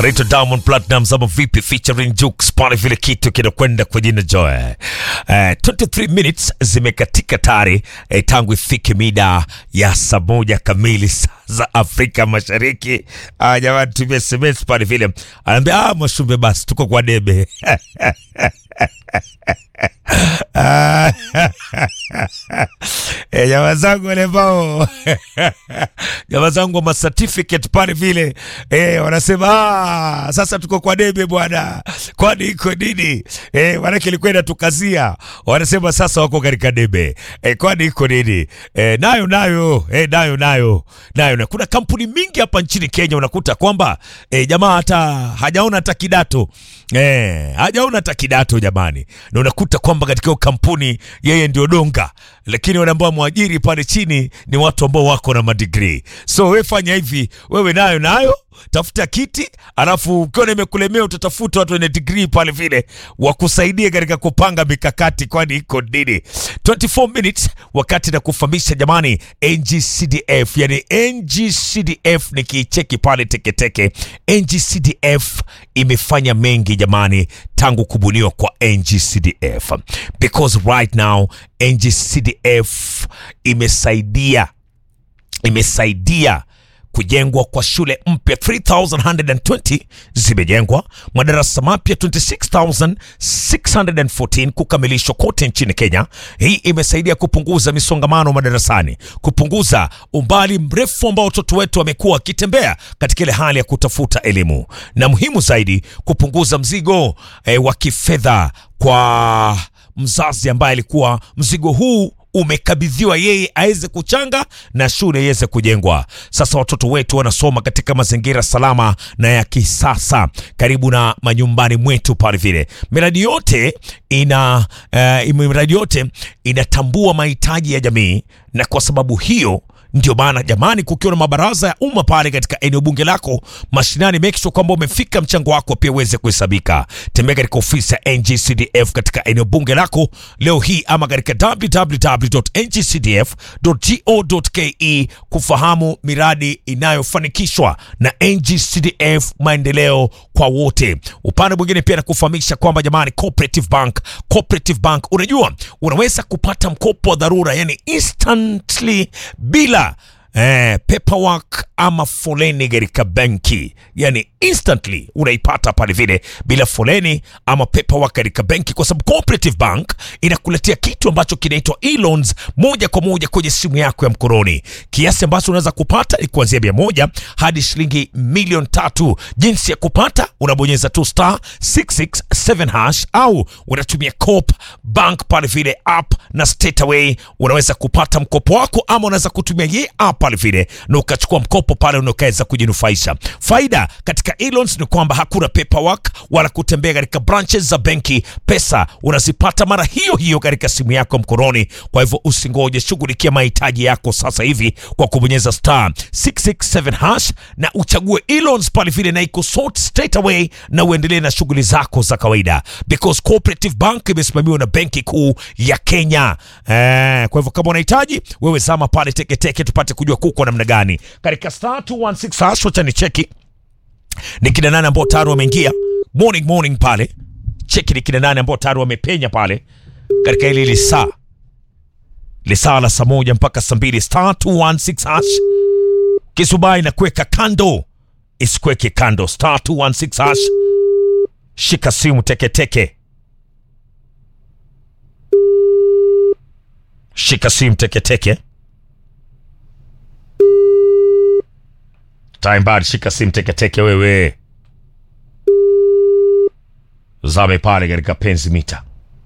Rito Diamond Platnumz ama vipi featuring Jux pale vile kitu kinakwenda kwa jina Joy. Eh, 23 minutes zimekatika tayari eh, tangu ifike mida ya saa moja kamili saa za Afrika Mashariki. Ah, jamani tumia SMS pale vile. Anaambia ah, Mwashumbe basi tuko kwa debe. Ah, eh, jamaa zangu wale ambao jamaa zangu wa certificate pale vile eh, wanasema ah, sasa tuko kwa debe bwana, kwani iko nini? Eh, manake ilikuwa inatukazia, wanasema sasa wako katika debe eh, kwani iko nini? Eh, nayo nayo eh, nayo nayo nayo na kuna kampuni mingi hapa nchini Kenya unakuta kwamba eh, jamaa hata hajaona hata kidato eh, hajaona hata kidato jamani, na unakuta kwamba katika hiyo kampuni yeye ndio donga, lakini wale ambao mwajiri pale chini ni watu ambao wako na madigrii. So wewe fanya hivi, wewe nayo nayo tafuta kiti, alafu ukiona imekulemea utatafuta watu wenye degree pale vile wakusaidie katika kupanga mikakati, kwani iko nini. 24 minutes wakati na kufahamisha jamani, NGCDF yani NGCDF nikiicheki pale teketeke, NGCDF imefanya mengi jamani tangu kubuniwa kwa NGCDF because right now NGCDF imesaidia imesaidia kujengwa kwa shule mpya 3120 zimejengwa, madarasa mapya 26614 kukamilishwa kote nchini Kenya. Hii imesaidia kupunguza misongamano madarasani, kupunguza umbali mrefu ambao watoto wetu wamekuwa wakitembea katika ile hali ya kutafuta elimu, na muhimu zaidi kupunguza mzigo eh, wa kifedha kwa mzazi ambaye alikuwa mzigo huu umekabidhiwa yeye aweze kuchanga na shule iweze kujengwa. Sasa watoto wetu wanasoma katika mazingira salama na ya kisasa karibu na manyumbani mwetu pale vile. Miradi yote ina uh, miradi yote inatambua mahitaji ya jamii, na kwa sababu hiyo ndio maana jamani, kukiwa na mabaraza ya umma pale katika eneo bunge lako mashinani, make sure kwamba umefika mchango wako pia uweze kuhesabika. Tembea katika ofisi ya NGCDF katika eneo bunge lako leo hii ama katika www.ngcdf.go.ke kufahamu miradi inayofanikishwa na NGCDF, maendeleo kwa wote. Upande mwingine pia nakufahamisha kwamba jamani, Cooperative Bank, Cooperative Bank, unajua unaweza kupata mkopo wa dharura yani instantly bila Eh, paperwork ama foleni katika benki, yani instantly unaipata pale vile bila foleni ama paperwork katika benki, kwa sababu Cooperative Bank inakuletea kitu ambacho kinaitwa e-loans moja kwa moja kwenye simu yako ya mkononi. Kiasi ambacho unaweza kupata ni kuanzia mia moja hadi shilingi milioni tatu. Jinsi ya kupata, unabonyeza tu star 667 hash au unatumia Coop Bank pale vile app na straight away unaweza kupata mkopo wako, ama unaweza kutumia ye app pale vile na ukachukua mkopo pale unakaweza kujinufaisha. Faida katika e-loans ni kwamba hakuna paperwork wala kutembea katika branches za benki. Pesa unazipata mara hiyo hiyo katika simu yako mkononi. Kwa hivyo usingoje, shughulikia mahitaji yako sasa hivi kwa kubonyeza star 667 hash na uchague e-loans pale vile, na iko sort straight away, na uendelee na shughuli zako za kawaida, because Cooperative Bank imesimamiwa na Benki Kuu ya Kenya. Eh, kwa hivyo kama unahitaji wewe, zama pale teketeke tupate kujua kuko namna gani katika star 216 hash. Wacha ni cheki ni kina nane ambao tayari wameingia morning morning pale, cheki ni kina nane ambao tayari wamepenya pale katika ile ile saa lisaa la saa moja mpaka saa mbili star 216 hash. Kisubai na kuweka kando isikweke kando, star 216 hash. Shika simu teketeke, shika simu teketeke time bad, shika simu teketeke wewe, zame pale katika penzi mita.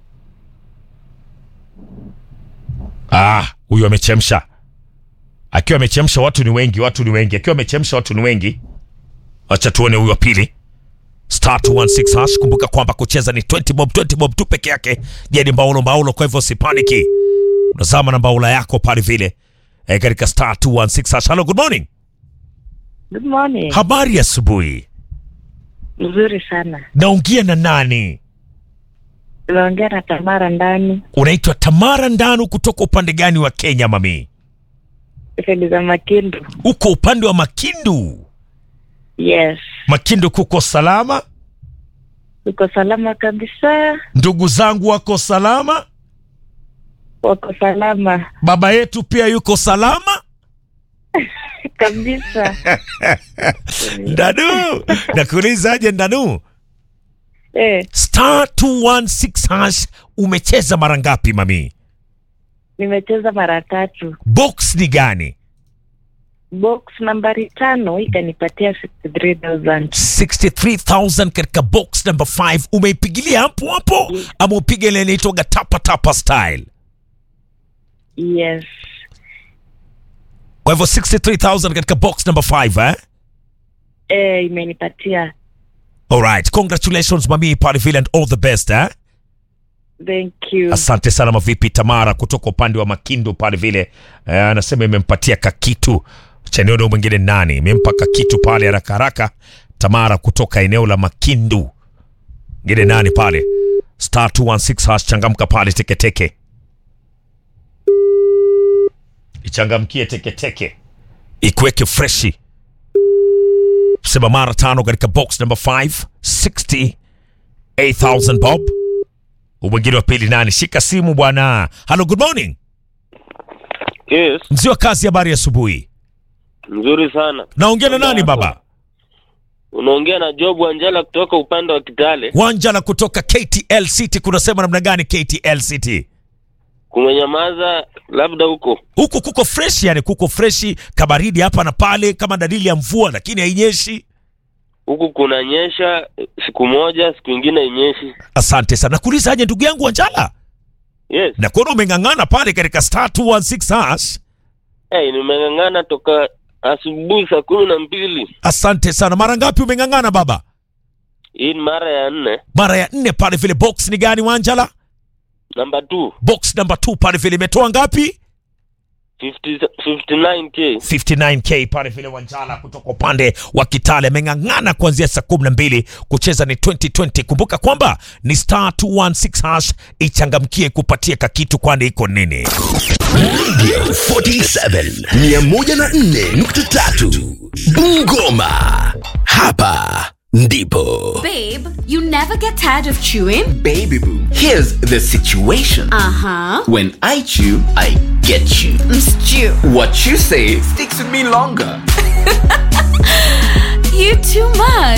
Ah, huyu amechemsha. Akiwa amechemsha watu ni wengi, watu ni wengi. Akiwa amechemsha watu ni wengi. Acha tuone huyu wa pili. Star 216 hash. Kumbuka kwamba kucheza ni 20 bob, 20 bob tu peke yake. Je, ni mbaulo mbaulo, kwa hivyo usipaniki. Unazama na mbaula yako pale vile. Eh, katika star 216 hash. Hello, good morning. Good morning. Habari ya asubuhi. Mzuri sana. Naongea na nani? Unaongea na Tamara ndani Unaitwa Tamara Ndanu kutoka upande gani wa Kenya mami? sedi za Makindu. Uko upande wa Makindu. Yes, Makindu kuko salama? uko salama kabisa, Ndugu zangu wako salama? wako salama Baba yetu pia yuko salama? kabisa. Ndanu, nakuulizaje Ndanu? Eh, Star 216 hash umecheza mara ngapi mami? nimecheza mara tatu. Box ni gani? Box nambari tano ikanipatia 63000 63000 katika box number 5 umeipigilia hapo hapo ama upige ile inaitwaga tapa tapa style? Yes, Kwa hivyo 63000 katika box number 5 eh? eh, imenipatia. Alright, congratulations mami pale vile and all the best eh? Thank you. Asante sana mavipi Tamara kutoka upande wa Makindu pale vile eh, anasema imempatia kakitu cha eneo mwingine nani imempa kakitu pale haraka haraka. Tamara kutoka eneo la Makindu ngine nani pale star 216 hash changamka pale teketeke ichangamkie teketeke ikuweke freshi sema mara tano katika box number 5 68000 bob mwingine wa pili nani shika simu bwana hello good morning Yes, mzee wa kazi habari ya asubuhi nzuri sana. naongea na nani baba Unaongea na Job Wanjala kutoka upande wa Kitale. wanjala kutoka ktl city kunasema namna gani ktl city Kumenyamaza labda huko. huku kuko fresh yani kuko freshi kabaridi hapa na pale kama dalili ya mvua lakini hainyeshi Huku kunanyesha siku moja, siku ingine inyeshi. asante sana nakuulizaje ndugu yangu wanjala Yes. na kuona umeng'ang'ana pale katika star 216 hash Hey, nimeng'ang'ana toka asubuhi saa kumi na mbili. asante sana mara ngapi umeng'ang'ana baba Hii ni mara ya nne. mara ya nne pale vile box ni gani wanjala Namba 2 box number 2 pale vile imetoa ngapi 50 59k. 59k pale vile Wanjala kutoka upande wa Kitale ameng'ang'ana kuanzia saa kumi na mbili kucheza ni 2020. Kumbuka kwamba ni star 216 hash, ichangamkie kupatia kakitu, kwani iko nini? Radio 47 104.3 Bungoma. Hapa ndipo. Babe, you never get tired of chewing? Baby boo, here's the situation. Uh huh. When I chew, I get you. Stew. What you say sticks with me longer. You too much.